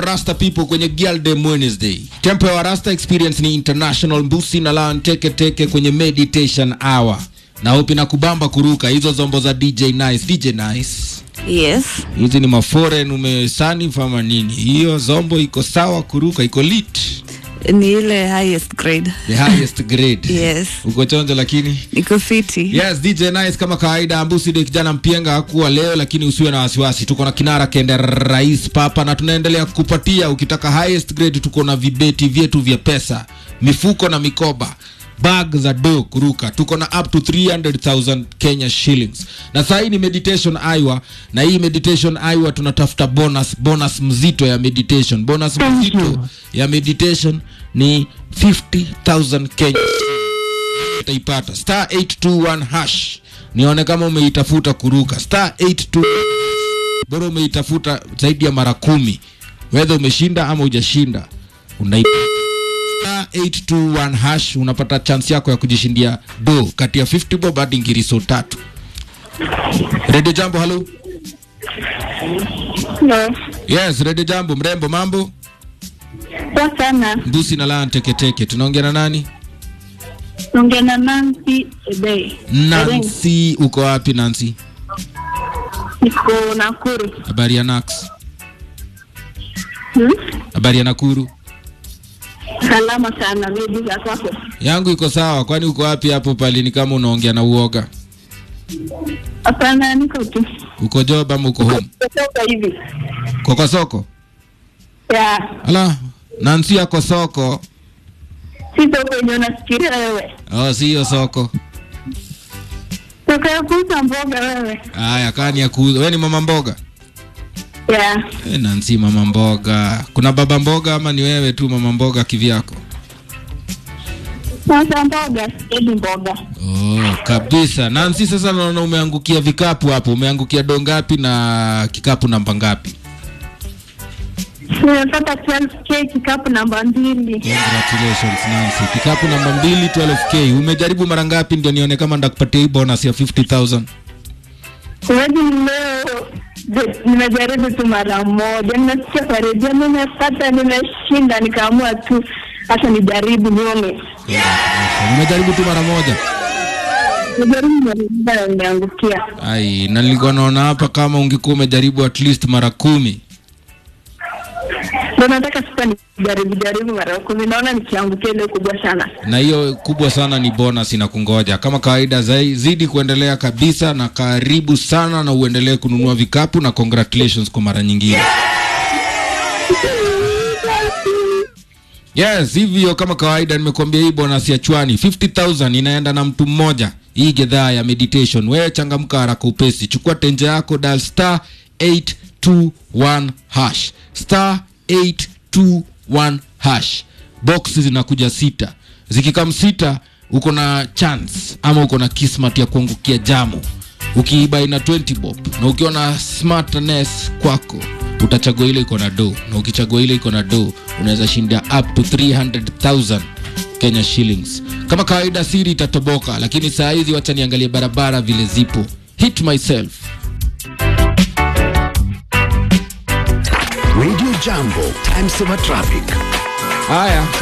Rasta people kwenye Girl Day Wednesday. Tempo ya Rasta experience ni international mbusi na lan teke teke kwenye meditation hour. Na hope na kubamba kuruka hizo zombo za DJ Nice. DJ Nice. Yes. Hizi ni maforeign umesani fama nini? Hiyo zombo iko sawa kuruka, iko lit. Ni ile highest grade. The highest grade. Yes. Uko chonjo lakini Niko fiti. Yes, DJ Nice kama kawaida, Ambusi de kijana mpienga hakuwa leo, lakini usiwe na wasiwasi. Tuko na kinara kende rais papa, na tunaendelea kukupatia. Ukitaka highest grade, tuko na vibeti vyetu vya pesa, mifuko na mikoba bag za do kuruka tuko na up to 300000 Kenya shillings na saa hii ni meditation aiwa na hii meditation aiwa tunatafuta bonus bonus mzito ya meditation bonus mzito ya meditation ni 50000 Kenya utaipata star 821 hash nione kama umeitafuta kuruka star 82 bora umeitafuta zaidi ya mara kumi wedha umeshinda ama hujashinda unaipata star 821 hash unapata chance yako ya kujishindia do kati ya 50 bob hadi ngiriso tatu redio jambo halo No. yes redio jambo mrembo mambo Poa sana. mbusi na laa teketeke tunaongea na nani Naongea na Nancy Ebei. nancy uko wapi nancy Niko Nakuru. habari ya nax Hmm? habari ya nakuru Salama sana bibi za kwako. yangu iko sawa kwani uko wapi hapo palini kama unaongea na uoga Hapana, niko tu. uko job ama uko home Kutoka hivi. uko kwa soko Ya. ala nansi ako soko Si toka yenye unafikiria wewe. oh, siyo soko Toka ya kuuza mboga wewe. haya kani ya kuuza we ni mama mboga Ya. e, nansi mama mboga kuna baba mboga ama ni wewe tu mama mboga kivyako Sasa mboga, sipendi mboga. oh, kabisa nansi sasa naona umeangukia vikapu hapo umeangukia do ngapi na kikapu namba ngapi Nimepata 12k kikapu namba mbili. Congratulations Nancy. Kikapu namba mbili 12k. Umejaribu mara ngapi ndio nione kama ndakupatia hii bonus ya 50000? Huwezi leo je- nimejaribu tu mara moja, nimesikia kwa redio, nimepata, nimeshinda, nikaamua tu hata nijaribu nione. Umejaribu tu mara moja. Nimejaribu mara moja na nimeangukia. Ai, na nilikuwa naona hapa kama ungekuwa umejaribu at least mara kumi. Ndio nataka sasa nijaribu jaribu mara kumi, naona nikiangukia ile kubwa sana. Na hiyo kubwa sana ni bonus inakungoja. Kama kawaida zai, zidi kuendelea kabisa na karibu sana na uendelee kununua vikapu na congratulations kwa mara nyingine. Yes, hivyo kama kawaida nimekuambia hii bonus ya chwani 50000 inaenda na mtu mmoja. Hii gedhaa ya meditation. Wewe changamka haraka upesi. Chukua tenje yako dial star 821 hash. Star 821 hash. Box zinakuja sita. Zikikam sita uko na chance ama uko na kismat ya kuangukia jamu. Ukiiba ina 20 bob na ukiwa na smartness kwako utachagua ile iko na do na ukichagua ile iko na do unaweza shinda up to 300000 Kenya shillings. Kama kawaida siri itatoboka, lakini saa hizi wacha niangalie barabara vile zipo. Hit myself. Radio Jambo, time saver traffic. Haya,